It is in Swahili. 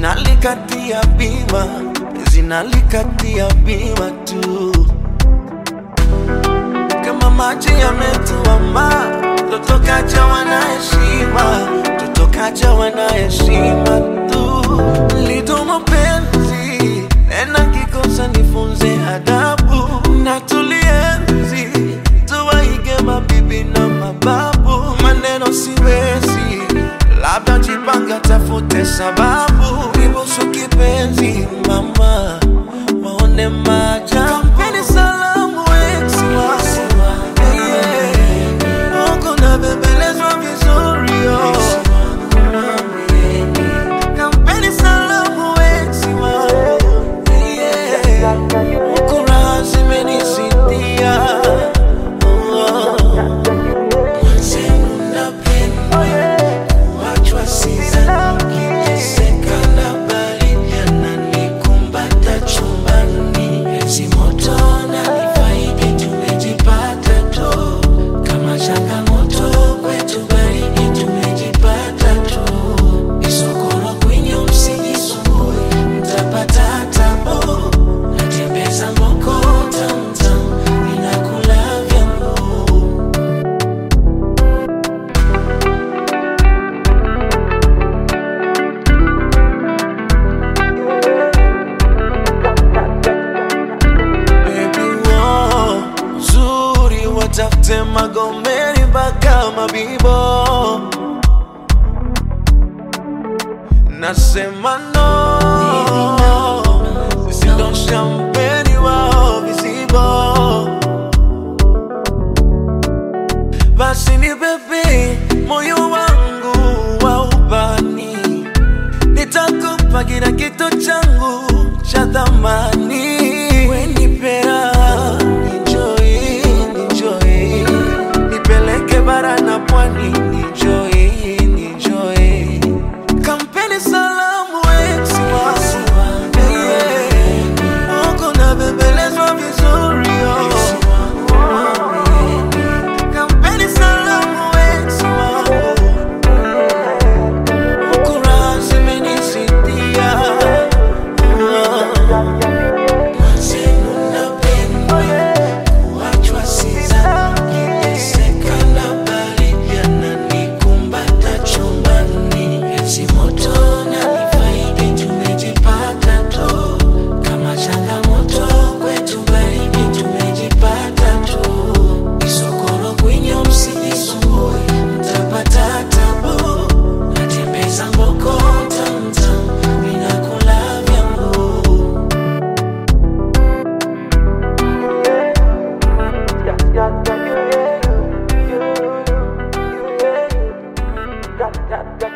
zinalikatia bima, zinalikatia bima tu, kama maji yametuama, totokaja wana heshima, totokaja wana heshima tu, lito mapenzi tena kikosa nifunze adabu na tulienzi tuwaige mabibi na mababu, maneno siwezi, labda jipanga, tafute sababu, nibusu kipenzi mama, waone maja kampeni salamu eksi wangu yeah. Huku nabembelezwa vizuri oh. Kampeni salamu eksi wangu yeah. Huku raha zimenisidia oh. Mwenzenu napendwa, kuachwa sidhani, nikiteseka na baridi ananikumbata chumbani, ezi moto nanifaidi, tumejipata tu kama changamoto kwetu, baridi tumejipata tu, isokoro kwenye msijisumbue, mtapata tabu, natembeza mboko tamtam, ninakula vyangu Baby, wo, uzuri watafute Magomeni mpaka Mabibo, nasema no, sindo shampeni wao vizibo, basi ni bebe moyo wangu wa ubani nitakupa kila kitu changu cha thamani. Wenipera enjoy, enjoy, nipeleke bara na pwani enjoy, enjoy. Kampeni salamu ex wangu yeah. Huko nabembelezwa vizuri oh. Kampeni salamu ex wangu Kura zimenisidia Mwenzenu napendwa, kuachwa sidhani, nikiteseka na baridi ananikumbata chumbani, ezi moto nanifaidi, tumejipata tu kama changamoto kwetu, baridi tumejipata tu, isokoro kwenye msijisumbue, mtapata tabu natembeza mboko tamtam, ninakula vyangu Yeah, yeah, yeah.